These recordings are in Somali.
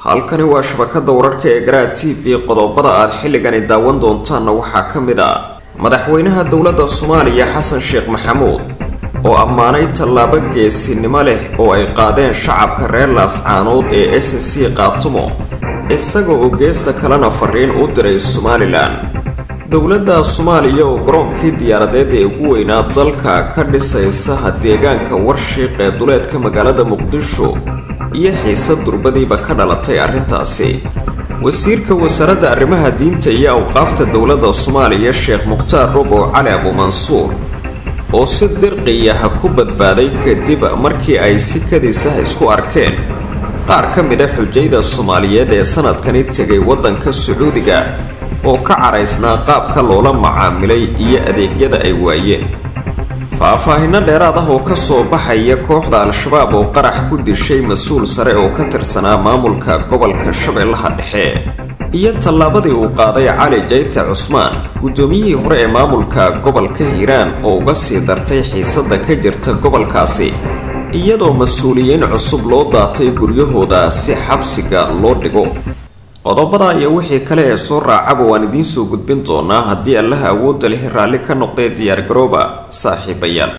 halkani waa shabakada wararka ee garaa t v qodobada aad xilligani daawan doontaanna waxaa ka mid ah madaxweynaha dowladda soomaaliya xasan sheekh maxamuud oo ammaanay tallaabo geesinimo leh oo ay qaadeen shacabka reer laascaanood ee s c qaatumo isaga oo geesta kalena fariin u diray somalilan dowladda soomaaliya oo garoonkii diyaaradeed ee ugu weynaa dalka ka dhisaysa deegaanka warshiiq ee duleedka magaalada muqdisho iyo xiise durbadiiba ka dhalatay arrintaasi wasiirka wasaaradda arrimaha diinta iyo awqaafta dowladda soomaaliya sheekh mukhtaar robow cali abuumansuur oo si dirqiyaha ku badbaaday kadib markii ay si kadisah isku arkeen qaar ka mid a xujayda soomaaliyeed ee sanadkani tegay waddanka sacuudiga oo ka caraysnaa qaabka loola macaamilay iyo adeegyada ay waayeen faahfaahinno dheeraad ah oo ka soo baxaya kooxda al-shabaab oo qarax ku dishay mas-uul sare oo ka tirsanaa maamulka gobolka shabeellaha dhexe iyo tallaabadii uu qaaday cali jayte cusmaan guddoomiyihii hore ee maamulka gobolka hiiraan oo uga sii dartay xiisadda ka jirta gobolkaasi iyadoo mas-uuliyiin cusub loo daatay guryahooda si xabsiga loo dhigo qodobada iyo wixii kale ee soo raacaba waan idiin soo gudbin doonaa haddii allaha awoodda leh raalli ka noqdee diyaargarooba saaxiibayaal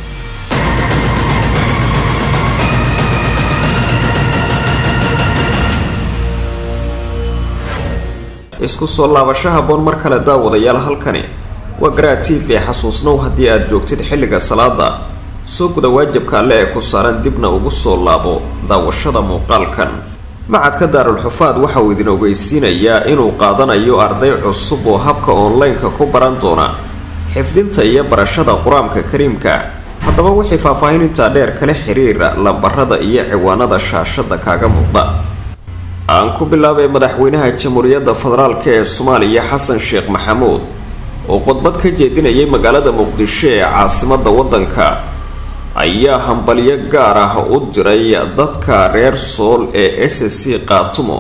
isku soo laabasho haboon mar kale daawadayaal halkani waa garaa t v xasuusnow haddii aad joogtid xilliga salaada soo guda waajibka alle ee ku saaran dibna ugu soo laabo daawashada muuqaalkan macadka daarulxufaad waxa uu idin ogeysiinayaa inuu qaadanayo arday cusub oo habka online-ka ku baran doona xifdinta iyo barashada qur-aanka kariimka haddaba wixii faahfaahinintaa dheer kala xiriira lambarada iyo ciwaanada shaashada kaaga muuqda aan ku bilaabay madaxweynaha jamhuuriyadda federaalk ee soomaaliya xasan sheekh maxamuud oo khudbad ka jeedinayay magaalada muqdisho ee caasimada waddanka ayaa hambalyo gaar ah u diray dadka reer sool ee s c qaatumo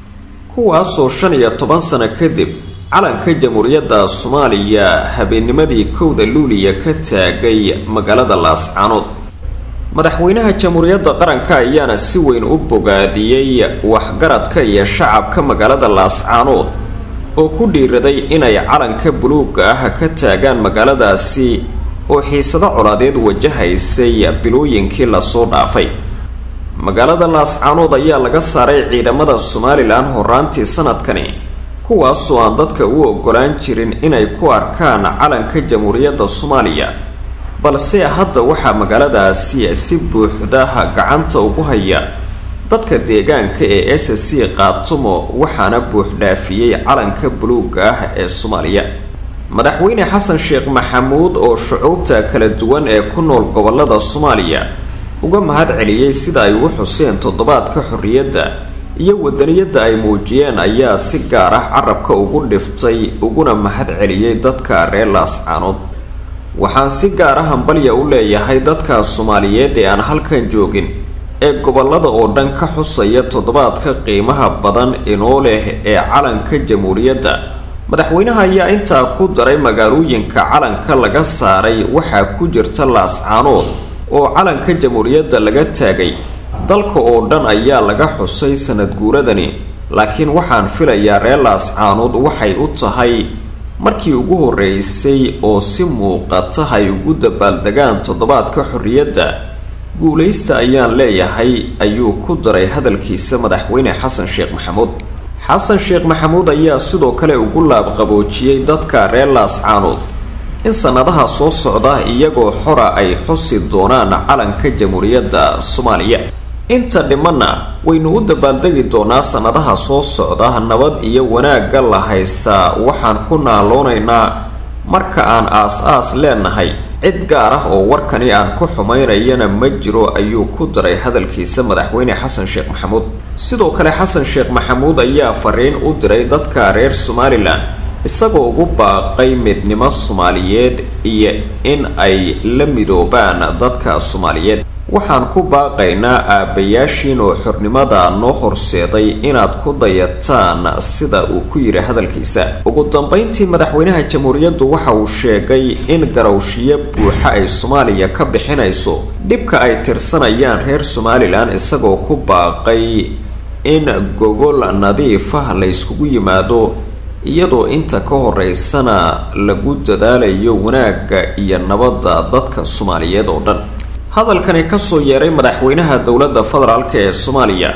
kuwaasoo shan iyo toban sano kadib calanka jamhuuriyadda soomaaliya habeennimadii kowda luuliya ka taagay magaalada laascaanood madaxweynaha jamhuuriyadda qaranka ayaana si weyn u bogaadiyey waxgaradka iyo shacabka magaalada laascaanood oo ku dhiiraday inay calanka buluuga ah ka taagaan magaaladaasi oo xiisado colaadeed wajahaysay bilooyinkii lasoo dhaafay magaalada laascaanood ayaa laga saaray ciidamada somalilan horaantii sanadkani kuwaasoo aan dadka u ogolaan jirin inay ku arkaan calanka jamhuuriyadda soomaaliya balse hadda waxaa magaaladaasi si buuxdaha gacanta ugu haya dadka deegaanka ee s c qaatumo waxaana buuxdhaafiyey calanka buluuga ah ee soomaaliya madaxweyne xasan sheekh maxamuud oo shucuubta kala duwan ee ku nool gobolada soomaaliya uga mahad celiyey sida ay u xuseen toddobaadka xorriyadda iyo wadaniyadda ay muujiyeen ayaa si gaar ah carabka ugu dhiftay uguna mahad celiyey dadka reer laascaanood waxaan si gaar ah hambalya u leeyahay dadka soomaaliyeed ee aan halkan joogin ee gobolada oo dhan ka xusaya toddobaadka qiimaha badan inoo leh ee calanka jamhuuriyadda madaxweynaha ayaa intaa ku daray magaalooyinka calanka laga saaray waxaa ku jirta laascaanood oo calanka jamhuuriyadda laga taagay dalka oo dhan ayaa laga xusay sanad guuradani laakiin waxaan filayaa reer laascaanood waxay u tahay markii ugu horeysay oo si muuqata ay ugu dabaaldegaan toddobaadka xorriyadda guulaysta ayaan leeyahay ayuu ku daray hadalkiisa madaxweyne xasan sheekh maxamuud xasan sheekh maxamuud ayaa sidoo kale ugu laabqaboojiyey dadka reer laascaanood in sannadaha soo socda iyagoo xora ay xusi doonaan calanka jamhuuriyadda soomaaliya inta dhimanna waynu u dabaaldegi doonaa sannadaha soo socda nabad iyo wanaagga la haystaa waxaan ku naaloonaynaa marka aan aas-aas leenahay cid gaar ah oo warkani aan ku xumaynayana ma jiro ayuu ku daray hadalkiisa madaxweyne xasan sheekh maxamuud sidoo kale xasan sheekh maxamuud ayaa fariin u diray dadka reer somalilan isagoo ugu baaqay midnimo soomaaliyeed iyo in ay la midoobaan dadka soomaaliyeed waxaan ku baaqaynaa aabbayaashiin oo xornimada noo horseeday inaad ku dayataan sida uu ku yidhi hadalkiisa ugu dambeyntii madaxweynaha jamhuuriyaddu waxa uu sheegay in garowshiyo buuxa ay soomaaliya ka bixinayso dhibka ay tirsanayaan reer somalilan isagoo ku baaqay in gogol nadiif ah la yskugu yimaado iyadoo inta ka horeysana lagu dadaalayo wanaagga iyo nabadda dadka soomaaliyeed oo dhan hadalkani kasoo yeeray madaxweynaha dowladda federaalk ee soomaaliya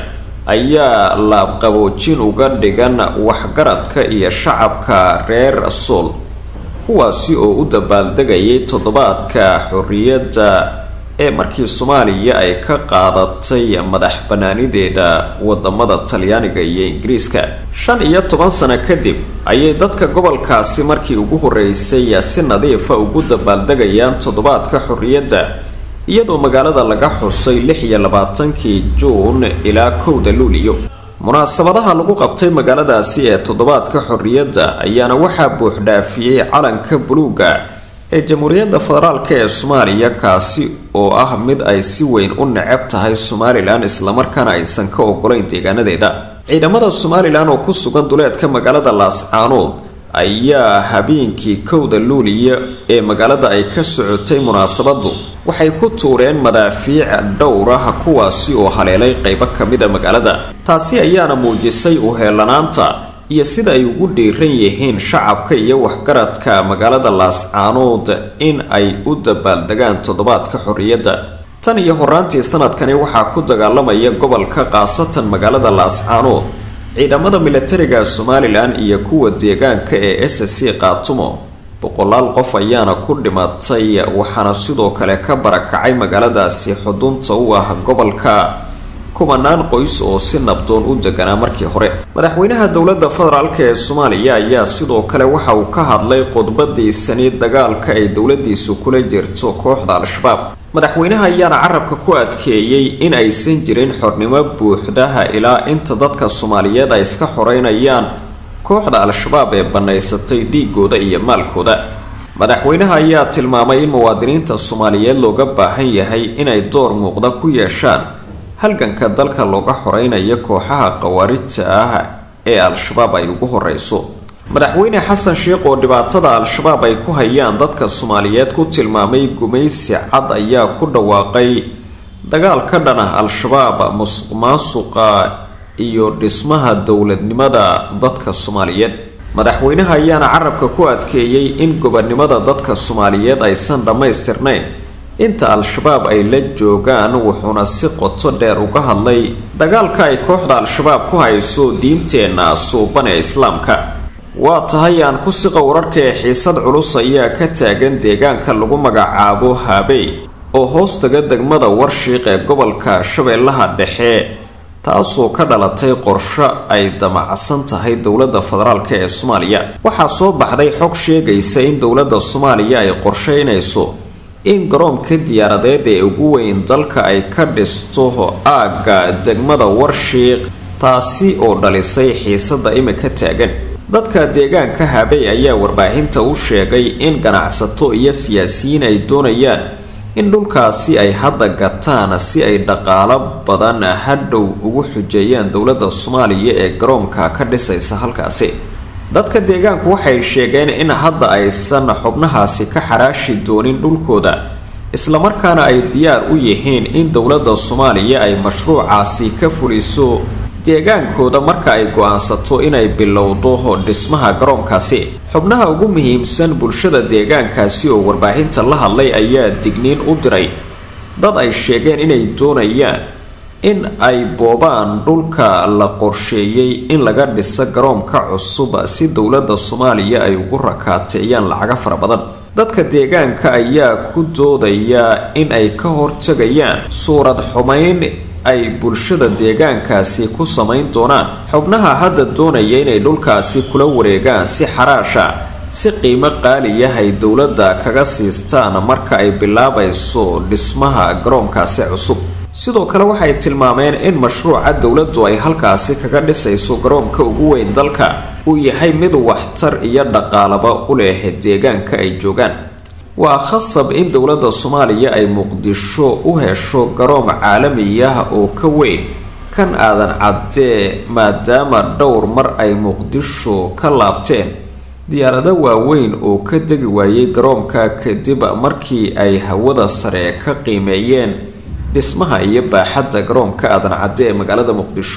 ayaa laabqaboojin uga dhigan waxgaradka iyo shacabka reer sool kuwaasi oo u dabaaldegayay toddobaadka xorriyadda ee markii soomaaliya ay ka qaadatay madax banaanideeda wadamada talyaaniga iyo ingiriiska shan iyo toban sano kadib ayay dadka gobolkaasi markii ugu horeysay si nadiifa ugu dabaaldegayaan toddobaadka xorriyadda iyadoo magaalada laga xusay lix iyo labaatankii juun ilaa kowda luuliyo munaasabadaha lagu qabtay magaaladaasi ee toddobaadka xorriyadda ayaana waxaa buuxdhaafiyey calanka buluuga ee jamhuuriyadda federaalk ee soomaaliya kaasi oo ah mid ay si weyn u necab tahay somalilan islamarkaana aysan ka ogolayn deegaanadeeda ciidamada somalilan oo ku sugan duleedka magaalada laascaanood ayaa habeenkii kowda luuliya ee magaalada ay ka socotay munaasabadu waxay ku tuureen madaafiic dhowrah kuwaasi oo haleelay qeybo kamida magaalada taasi ayaana muujisay uheelanaanta iyo sida ay ugu dhiiran yihiin shacabka iyo waxgaradka magaalada laascaanood in ay u dabaaldegaan toddobaadka xorriyadda tan iyo horaantii sanadkani waxaa ku dagaalamaya gobolka khaasatan magaalada laascaanood ciidamada militariga somalilan iyo kuwa deegaanka ee s c qaatumo boqolaal qof ayaana ku dhimatay waxaana sidoo kale ka barakacay magaaladaasi xudunta u ah gobolka kumanaan qoys oo si nabdoon u deganaa markii hore madaxweynaha dowladda federaalk ee soomaaliya ayaa sidoo kale waxa uu ka hadlay khudbadiisani dagaalka ay dowladiisu kula jirto kooxda al-shabaab madaxweynaha ayaana carabka ku adkeeyey in aysan jirin xornimo buuxdaha ilaa inta dadka soomaaliyeed ay iska xoreynayaan kooxda al-shabaab ee bannaysatay dhiigooda iyo maalkooda madaxweynaha ayaa tilmaamay in muwaadiniinta soomaaliyeed looga baahan yahay inay door muuqda ku yeeshaan halganka dalka looga xoreynayo kooxaha khawaarijta ah ee al-shabaab ay ugu horeyso madaxweyne xasan sheekh oo dhibaatada al-shabaab ay ku hayaan dadka soomaaliyeed ku tilmaamay gumaysi cad ayaa ku dhawaaqay dagaal ka dhan ah al-shabaab musuq maasuqa iyo dhismaha dowladnimada dadka soomaaliyeed madaxweynaha ayaana carabka ku adkeeyey in gobonnimada dadka soomaaliyeed aysan dhammaystirnayn inta al-shabaab ay la joogaan wuxuuna si qoto dheer uga hadlay dagaalka ay kooxda al-shabaab ku hayso diinteenna suuban ee islaamka waa tahay aan ku siqa wararka ee xiisad culus ayaa ka taagan deegaanka lagu magacaabo haabey oo hoostaga degmada warshiiq ee gobolka shabeellaha dhexe taasoo ka dhalatay qorsho ay damacsan tahay dowladda federaalk ee soomaaliya waxaa soo baxday xog sheegaysa in dowladda soomaaliya ay qorsheynayso in garoomka diyaaradeed ee ugu weyn dalka ay ka dhisto aagga degmada warshiiq taasi oo dhalisay xiisada imika taagan dadka deegaanka habey ayaa warbaahinta u sheegay in ganacsato iyo siyaasiyiin ay doonayaan in dhulkaasi ay hadda gataan si ay dhaqaalo badan hadhow ugu xujeeyaan dowladda soomaaliya ee garoonka ka dhisaysa halkaasi dadka deegaanku waxay sheegeen in hadda aysan xubnahaasi ka xaraashi doonin dhulkooda islamarkaana ay diyaar u yihiin in dowladda soomaaliya ay mashruucaasi ka fuliso deegaankooda marka ay go-aansato inay bilowdo dhismaha garoonkaasi xubnaha ugu muhiimsan bulshada deegaankaasi oo warbaahinta la hadlay ayaa digniin u diray dad ay sheegeen inay doonayaan in ay boobaan dhulka la qorsheeyey in laga dhiso garoonka cusub si dowladda soomaaliya ay ugu rakaateeyaan lacaga fara badan dadka deegaanka ayaa ku doodaya in ay ka hortagayaan suurad xumayn ay bulshada deegaankaasi ku samayn doonaan xubnaha hadda doonaya inay dhulkaasi kula wareegaan si xaraasha si qiimo qaaliya ay dowladda kaga siistaan marka ay bilaabayso dhismaha garoonkaasi cusub sidoo kale waxay tilmaameen in mashruuca dowladdu ay halkaasi kaga dhisayso garoonka ugu weyn dalka uu yahay mid waxtar iyo dhaqaalaba u leh deegaanka ay joogaan waa khasab in dowladda soomaaliya ay muqdisho u hesho garoon caalamiyah oo ka weyn kan aadan caddee maadaama dhowr mar ay muqdisho ka laabteen diyaarado waaweyn oo ka degi waayay garoonka kadib markii ay hawada sare ka qiimeeyeen dhismaha iyo baaxadda garoonka aadan cadde ee magaalada muqdisho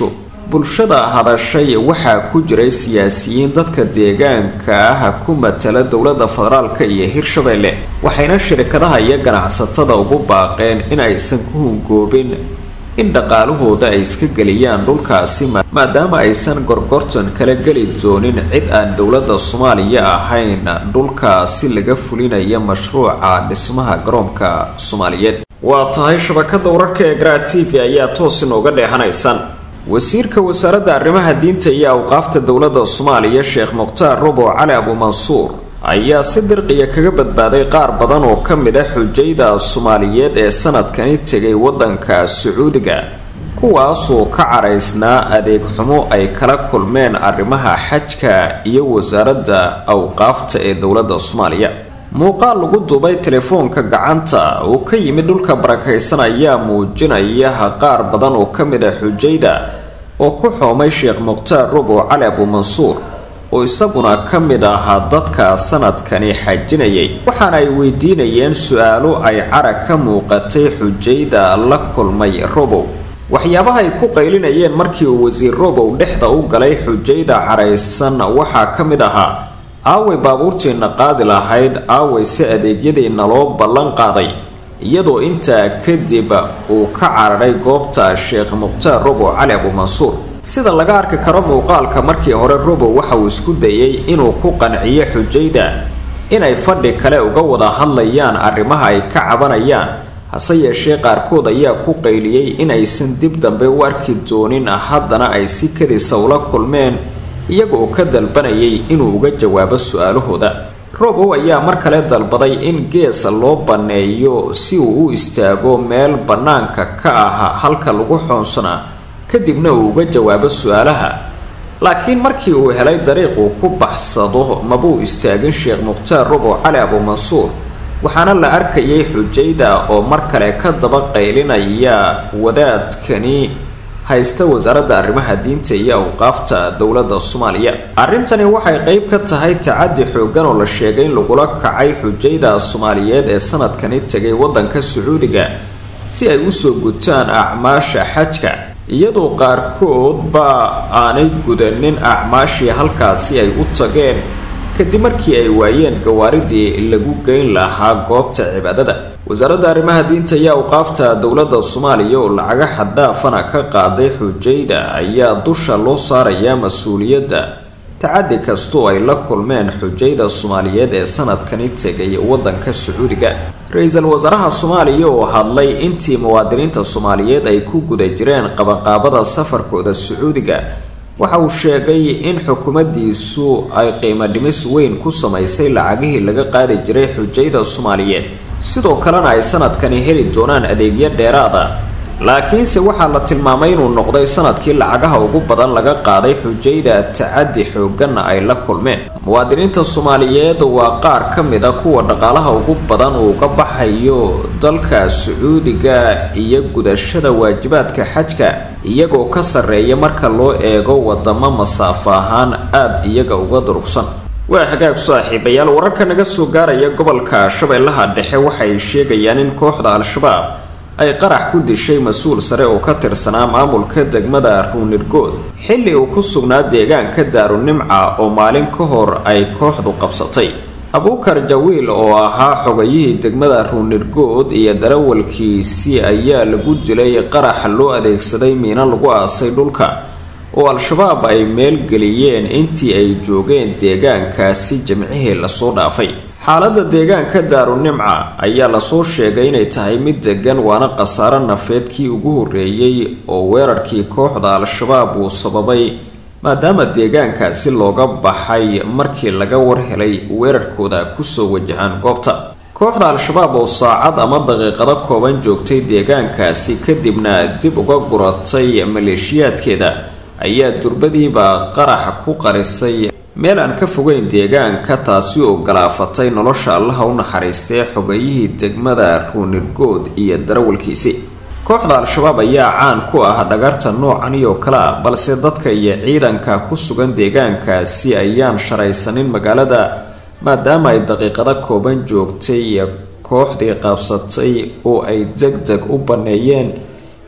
bulshada hadashay waxaa ku jiray siyaasiyiin dadka deegaanka ah ku matala dowladda federaalka iyo hirshabeelle waxayna shirkadaha iyo ganacsatada ugu baaqeen in aysan ku hungoobin in dhaqaalahooda ay iska geliyaan dhulkaasi maadaama aysan gorgortan kala geli doonin cid aan dowladda soomaaliya ahayn dhulkaasi laga fulinaya mashruuca dhismaha garoonka soomaaliyeed waa tahay shabakada wararka ee garaa t v ayaa toos inooga dheehanaysaan wasiirka wasaaradda arrimaha diinta iyo awqaafta dowladda soomaaliya sheekh mukhtaar robo cali abuumansuur ayaa si dirqiya kaga badbaaday qaar badan oo ka mid ah xujayda soomaaliyeed ee sanadkani tegay waddanka sacuudiga kuwaasoo ka caraysnaa adeeg xumo ay kala kulmeen arrimaha xajka iyo wasaaradda awqaafta ee dowladda soomaaliya muuqaal lagu duubay telefoonka gacanta uu ka yimid dhulka barakaysan ayaa muujinaya qaar badan oo ka mid ah xujayda oo ku xoomay sheekh mukhtaar robo cali abuumansuur oo isaguna ka mid ahaa dadka sanadkani xajinayay waxaana ay weydiinayeen su-aalo ay carag ka muuqatay xujayda la kulmay robow waxyaabaha ay ku qaylinayeen markii uu wasiir robow dhexda u galay xujayda caraysan waxaa ka mid ahaa aaway baabuurtiina qaadi lahayd aaway si adeegyadiina loo ballan qaaday iyadoo intaa kadib uu ka cararay goobta sheekh mukhtaar robow cali abuumansuur sida laga arki karo muuqaalka markii hore robow waxa uu isku dayay inuu ku qanciyo xujayda inay fadhi kale uga wada hadlayaan arrimaha ay ka cabanayaan hase yeeshee qaarkood ayaa ku qayliyey inaysan dib dambe u arki doonin haddana ay si kadisa ula kulmeen iyagoo ka dalbanayay inuu uga jawaabo su-aalahooda robow ayaa mar kale dalbaday in geesa loo banneeyo si uu u istaago meel bannaanka ka ah halka lagu xoonsanaa kadibna uu uga jawaabo su-aalaha laakiin markii uu helay dariiq uu ku baxsado mabuu istaagin sheekh mukhtaar robow cali abuumansuur waxaana la arkayay xujayda oo mar kale ka daba qaylinaya wadaadkani haysta wasaaradda arrimaha diinta iyo awqaafta dowladda soomaaliya arrintani waxay qeyb ka tahay tacadi xoogan oo la sheegay in lagula kacay xujayda soomaaliyeed ee sanadkani tegay waddanka sacuudiga si ay usoo gutaan acmaasha xajka iyadoo qaarkoodba aanay gudanin acmaashii halkaasi ay u tageen kadib markii ay waayeen gawaaridii lagu geyn lahaa goobta cibaadada wasaaradda arrimaha diinta iyo awqaafta dowladda soomaaliya oo lacaga xaddaafana ka qaaday xujayda ayaa dusha loo saarayaa mas-uuliyadda tacadi kastoo ay la kulmeen xujayda soomaaliyeed ee sanadkani tegay waddanka sacuudiga ra-iisul wasaaraha soomaaliya oo hadlay intii muwaadiniinta soomaaliyeed ay ku guda jireen qabanqaabada safarkooda sacuudiga waxa uu sheegay in xukuumaddiisu ay qiimo dhimis weyn ku samaysay lacagihii laga qaadi jiray xujayda soomaaliyeed sidoo kalena ay sanadkani heli doonaan adeegyo dheeraada laakiinse waxaa la tilmaamay inuu noqday sanadkii lacagaha ugu badan laga qaaday xujayda tacadi xooganna ay la kulmeen muwaadiniinta soomaaliyeed waa qaar ka mid a kuwa dhaqaalaha ugu badan uu ka baxayo dalka sacuudiga iyo gudashada waajibaadka xajka iyagoo ka sarreeya marka loo eego wadamo masaafo ahaan aada iyaga uga durugsan waa hagaag saaxiibayaal wararka naga soo gaaraya gobolka shabeellaha dhexe waxay sheegayaan in kooxda al-shabaab ay qarax ku dishay mas-uul sare oo ka tirsanaa maamulka degmada ruunirgood xilli uu ku sugnaa deegaanka daarunimca oo maalin ka hor ay kooxdu qabsatay abuukar jawiil oo ahaa xogayihii degmada ruunirgood iyo darawalkiisii ayaa lagu dilay qarax loo adeegsaday miino lagu aasay dhulka oo al-shabaab ay meelgeliyeen intii ay joogeen deegaankaasi jimcihii lasoo dhaafay xaaladda deegaanka daarunimca ayaa lasoo sheegay inay tahay mid degan waana khasaaro nafeedkii ugu horreeyey oo weerarkii kooxda al-shabaab uu sababay maadaama deegaankaasi looga baxay markii laga warhelay weerarkooda kusoo wajahaan goobta kooxda al-shabaab oo saacad ama daqiiqado kooban joogtay deegaankaasi kadibna dib uga guratay maleeshiyaadkeeda ayaa durbadiiba qaraxa ku qarisay meel aan ka fogeyn deegaanka taasi oo galaafatay nolosha allaha u naxariistay xogayihii degmada ruunirgood iyo darawalkiisi kooxda al-shabaab ayaa caan ku ah dhagarta noocani oo kale ah balse dadka iyo ciidanka ku sugan deegaankaasi ayaan sharaysanin magaalada maadaama ay daqiiqado kooban joogtay kooxdii qabsatay oo ay deg deg u banneeyeen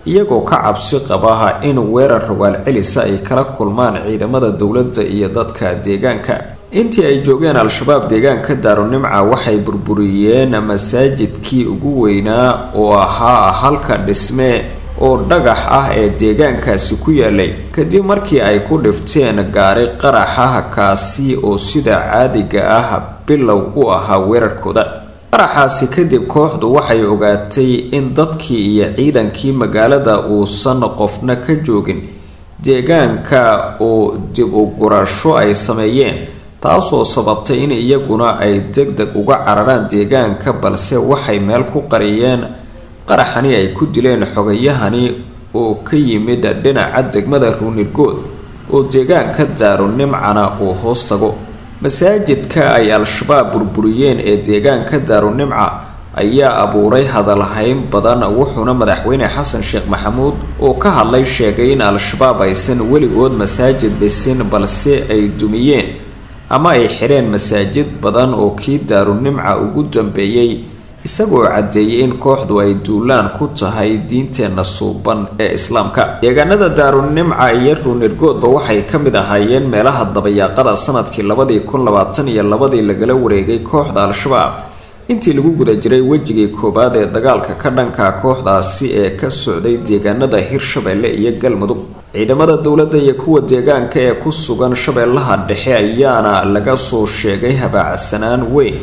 iyagoo ka cabsi qaba in weerar rawaal celisa ay kala kulmaan ciidamada dowladda iyo dadka deegaanka intii ay joogeen al-shabaab deegaanka daarunimca waxay burburiyeen masaajidkii ugu weynaa oo ahaa halka dhisme oo dhagax ah ee deegaankaasi ku yaalay kadib markii ay ku dhifteen gaari qaraxa kaasi oo sida caadiga ah bilow u ahaa weerarkooda qaraxaasi kadib kooxdu waxay ogaatay in dadkii iyo ciidankii magaalada uusan qofna ka joogin deegaanka oo dib u gurasho ay sameeyeen taasoo sababtay in iyaguna ay deg deg uga cararaan deegaanka balse waxay meel ku qariyeen qaraxani ay ku dileen xogayahani oo ka yimid dhinaca degmada ruunirgood oo deegaanka daarunimcana uu hoos tago masaajidka ay al-shabaab burburiyeen ee deegaanka daarunimca ayaa abuuray hadalhayn badan wuxuuna madaxweyne xasan sheekh maxamuud oo ka hadlay sheegay in al-shabaab aysan weligood masaajid dhisin balse ay dumiyeen ama ay xidheen masaajid badan oo kii daarunimca ugu dambeeyey isagoo caddeeyay in kooxdu ay duulaan ku tahay diinteenna suuban ee islaamka deegaanada daarunimca iyo ruunirgoodba waxay ka mid ahaayeen meelaha dabayaaqada sanadkii labadii kun labaatan iyo labadii lagala wareegay kooxda al-shabaab intii lagu guda jiray wejigii koowaad ee dagaalka ka dhanka kooxdaasi ee ka socday deegaanada hirshabeelle iyo galmudug ciidamada dowladda iyo kuwa deegaanka ee ku sugan shabeellaha dhexe ayaana laga soo sheegay habaacsanaan weyn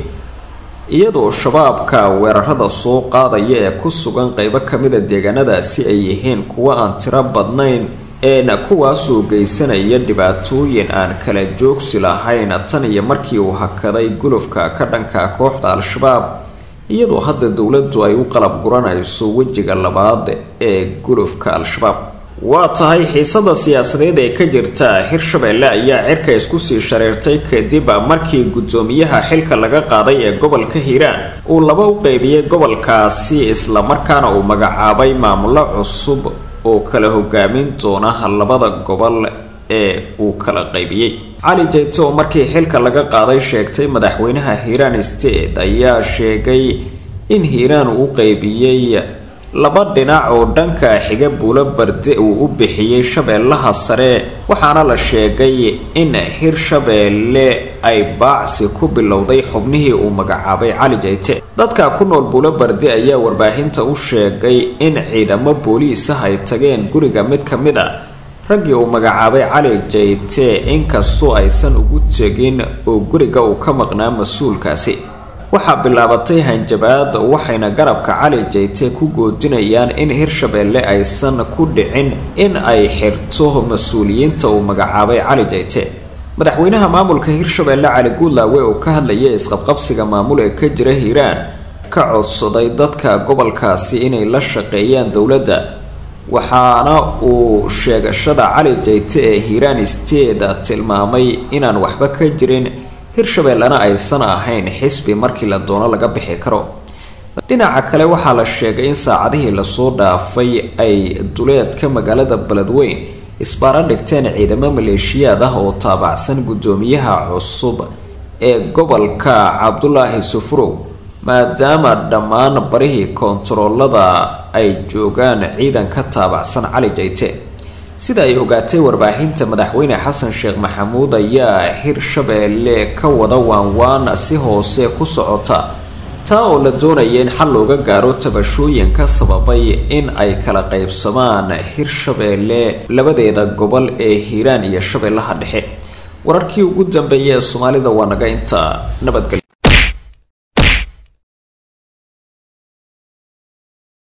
iyadoo shabaabka weerarada soo qaadaya ee ku sugan qeybo kamida deegaanadaasi ay yihiin kuwo aan tiro badnayn eena kuwaasoo geysanaya dhibaatooyin aan kala joogsi lahayn tan iyo markii uu hakaday gulufka ka dhanka kooxda al-shabaab iyadoo hadda dowladdu ay u qalab guranayso wejiga labaad ee gulufka al-shabaab waa tahay xiisada siyaasadeed ee ka jirta hirshabeelle ayaa cirka isku sii shareertay kadib markii guddoomiyaha xilka laga qaaday ee gobolka hiiraan uu laba u qeybiyey gobolkaasi islamarkaana uu magacaabay maamulo cusub oo kala hogaamin doona labada gobol ee uu kala qaybiyey cali jeyte oo markii xilka laga qaaday sheegtay madaxweynaha hiiraan state ayaa sheegay in hiiraan uu qeybiyey laba dhinac oo dhanka xiga buulo barde uu u bixiyey shabeellaha sare waxaana la sheegay in hirshabeelle ay baacsi ku bilowday xubnihii uu magacaabay cali jeyte dadka ku nool buulo barde ayaa warbaahinta u sheegay in ciidamo booliis ah ay tageen guriga mid ka mid a raggii uu magacaabay cali jeyte inkastoo aysan ugu tegin oo guriga uu ka maqnaa mas-uulkaasi waxaa bilaabatay hanjabaad waxayna garabka cali jeyte ku goodinayaan in hirshabeelle aysan ku dhicin in ay xirto mas-uuliyiinta uu magacaabay cali jeyte madaxweynaha maamulka hirshabeelle cali guudlaawe oo ka hadlayay isqabqabsiga maamul ee ka jira hiiraan ka codsaday dadka gobolkaasi inay la shaqeeyaan dowladda waxaana uu sheegashada cali jeyte ee hiiraan steeda tilmaamay inaan waxba ka jirin hirshabeellena aysan ahayn xisbi markii la doono laga bixi karo dhinaca kale waxaa la sheegay in saacadihii lasoo dhaafay ay duleedka magaalada beledweyn isbaaro dhigteen ciidamo maleeshiyaad ah oo taabacsan guddoomiyaha cusub ee gobolka cabdulaahi sufurow maadaama dhammaan barihii koontaroolada ay joogaan ciidan ka taabacsan cali jeyte sida ay ogaatay warbaahinta madaxweyne xasan sheekh maxamuud ayaa hirshabeelle ka wada waanwaan si hoose ku socota taa oo la doonaya in xal looga gaaro tabashooyinka sababay in ay kala qaybsamaan hirshabeelle labadeeda gobol ee hiiraan iyo shabeellaha dhexe wararkii ugu dambeeyay ee soomaalida waa naga inta nabadgelyo